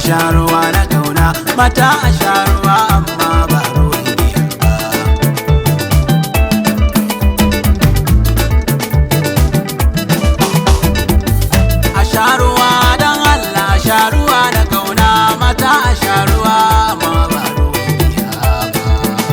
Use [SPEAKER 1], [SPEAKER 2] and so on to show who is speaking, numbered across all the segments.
[SPEAKER 1] sha ruwa na kauna mata a sha ruwa amma ba ruwan giya ba a sha ruwa don Allah a sha ruwa na kauna mata a sha ruwa amma ba ruwan giya ba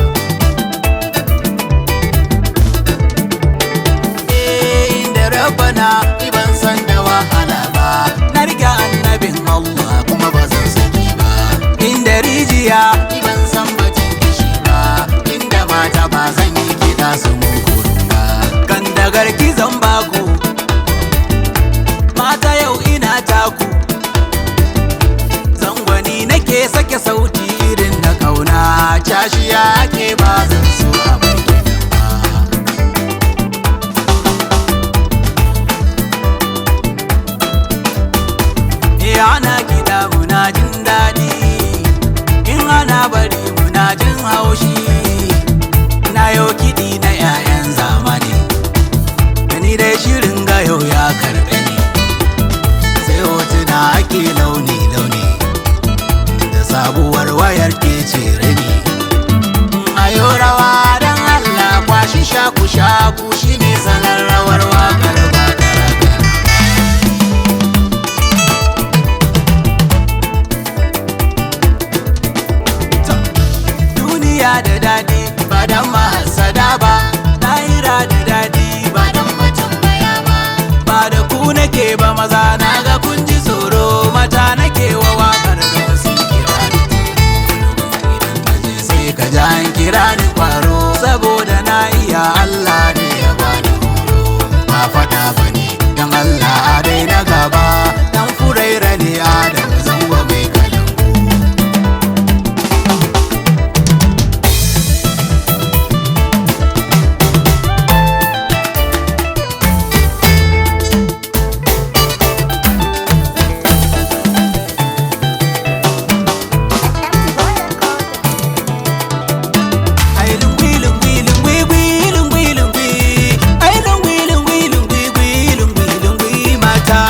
[SPEAKER 1] Eh, inda rabana ni ban san da wahala ba na riga annabin Allah kuma ba zan saki ba inda rijiya ni ban san batun kishi ba inda mata ba zan yi kiɗa su mun kurun ba kan da garki zan baku mata yau ina taku zangwani nake sake sauti irin na kauna cashiya ke ba zan so a bar kiɗan ba Eh ana kiɗa muna jin daɗi in ana bari muna jin haushi na yau kiɗi na 'ya'yan zamani ni dai shirin ga yau ya karɓe ni sai hotuna ake launi-launi da sabuwar wayar ke cire ni ayo rawa don Allah kwashi shaku-shaku shine salon rawar wakar ba gara-gara duniya da daɗi ba dan mahasada ba lahira da daɗi ba dan mutum baya ba ba da ku nake ba maza na ga kun ji tsoro mata nake wa waƙar da wasu kira ni idan ka je sai ka ji an kira ni kwaro saboda na iya Allah ne ya bani horo ba faɗa ba ne dan Allah dai na gaba dan furaira ne Adam zango mai kalangu Ai lungwi lungwi lungwi gwi lungwi lungwi Ai lungwi lungwi lungwi gwi lungwi lungwi mata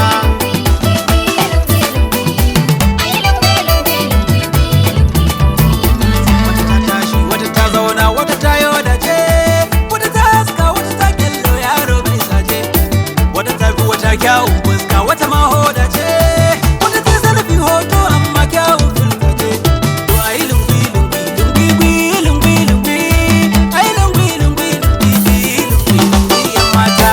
[SPEAKER 1] Wata ta tashi wata ta zauna wata ta yo da ce Wata ta haska wata ta kyallo yaro bai saje Wata ta fi wata kyawun fuska wata ma hoda ce Wata ta zarafi hoto amma kyawun fuska ce To ai lungwi lungwi lungwi gwi lungwi lungwi Ai lungwi lungwi lungwi gwi lungwi lungwi yan mata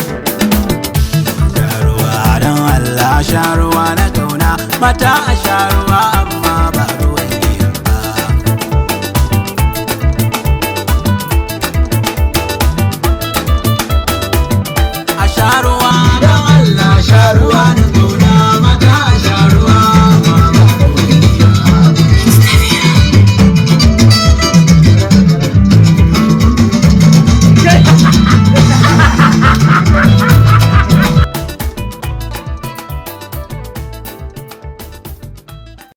[SPEAKER 1] Sharuwa don Allah sharuwa na kauna mata a sharuwa